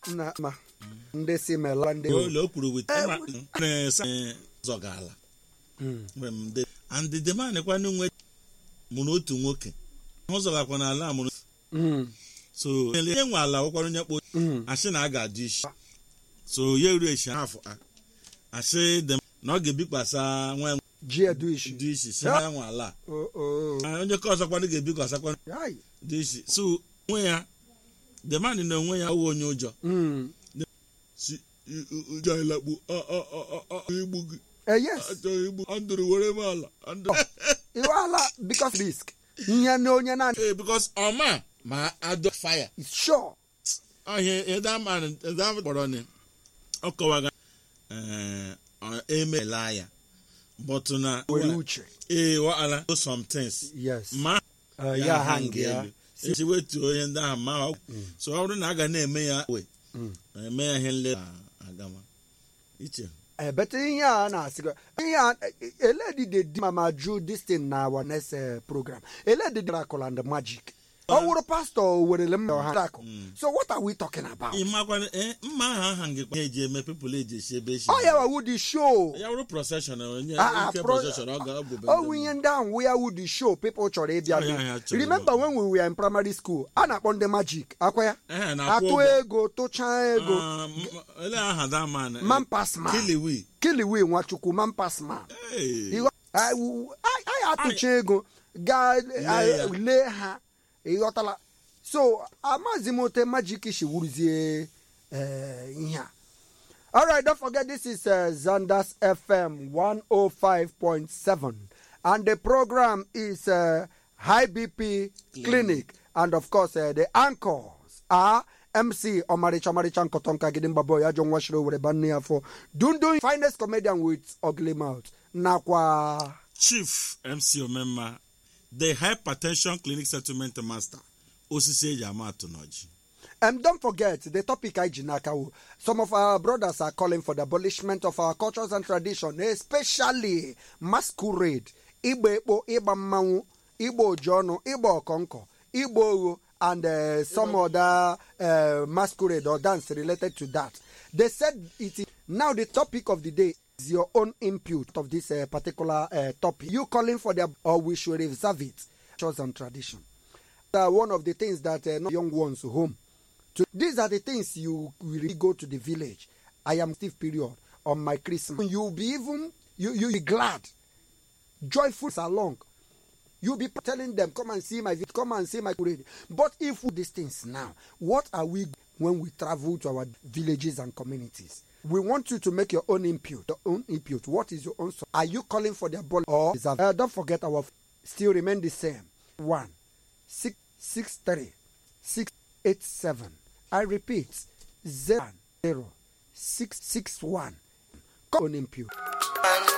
na ma ndị si mela ndị ụlọ o kwuru wit na-esa zọgala mgbe m de and the man kwana nwe mụrụ otu nwoke ọ zọgakwa n'ala a mụrụ Mm, so ihe nwe ala ụkwara onye kpo mm. asị na a ga-adị isi so ya eru echi afọ a asị dị m na ọ ga-ebikwasa nwa ji edu ishi dị isi si ha nwe ala O- o- a. onye ka ọzọkwanụ ga-ebikwasakwa Ai. dị isi so onwe ya the man na onwe ya ọwụ onye ụjọ Mm. si ụjọ ilekpu igbu gị Eh, yes achọghị igbu andụrụ were m ala andụrụ iwala because risk ihe na onye na ee bikos ọma ma adọ fire is sure ọhịa ịdama ịdama kpọrọ ni ọ kọwaga ee ọ emela ya bọtụ na were uche ee wa'ala do some things yes ma Eh, ya hang ya esi wetuo ihe ndị ahụ ma ọ so ọ bụrụ na a ga na-eme ya we Mm. eme ya ihe nle agama iche ebete ihe a na-asị gị ihe a eledi dey di mama ju this thing na our next uh, program eledi dey miracle and magic ọ wụrụ pastọ werele m ha miracle so what are we talking about ịmakwa ee mma ahụ aha ngịkwa ya eji eme pepụl eji esi ebe esi ọ ya wawu the show ya bụrụ procession onye Ah, ah, nke pro- procession ọ ga-abụ be ọ wụ ihe ndị ahụ where would the show people chọrọ ịbịa Ọ ya ha do chọrọ remember when we were in primary school a na-akpọ ndị magic akwa ya Ehe, na-akwụ atụ ụgwọ. ego tụchaa ego Ah, m- ele aha that man eh, man pass man Kiliwi kiliwi nwachukwu man pass man Hey. Ịghọ- I- w- I- anyị atụcha ego gaa ya. lee ha ịghọtala so amazi m ote magic shi wuruzie eh, ihe a alright don't forget this is uh, zanders fm 105.7 and the program is uh, high bp clinic and of course uh, the anchors are mc ọmarịcha ọmarịcha nkọtọ nka gidi mgbabo ya jọ nwashiri owere banne ya afọ dundun finest comedian with ugly mouth nakwa chief mc omemma the hypertension clinic settlement master osisi eji ama atụ n'ọjị Um, don't forget the topic Ijinakawu. Some of our brothers are calling for the abolishment of our cultures and tradition, especially masquerade, Igbo Ekpo, Igba Mmanwu, Igbo Ojono, Igbo Okonko, Igbo Ogo, and uh, some other uh, masquerade or dance related to that. They said it is now the topic of the day is your own input of this uh, particular uh, topic. You calling for the or we should reserve it, cultures and tradition. Uh, one of the things that uh, not young ones home to, these are the things you will really go to the village. I am Steve period on my Christmas. You'll be even you you be glad, joyful along. You'll be telling them, "Come and see my vid- come and see my parade." But if we these things now, what are we when we travel to our villages and communities? We want you to make your own input. Your own input. What is your own? so- Are you calling for the ball or is that- uh, don't forget our f- still remain the same. One six six three six eight seven. I repeat zero zero six six one. Come on input.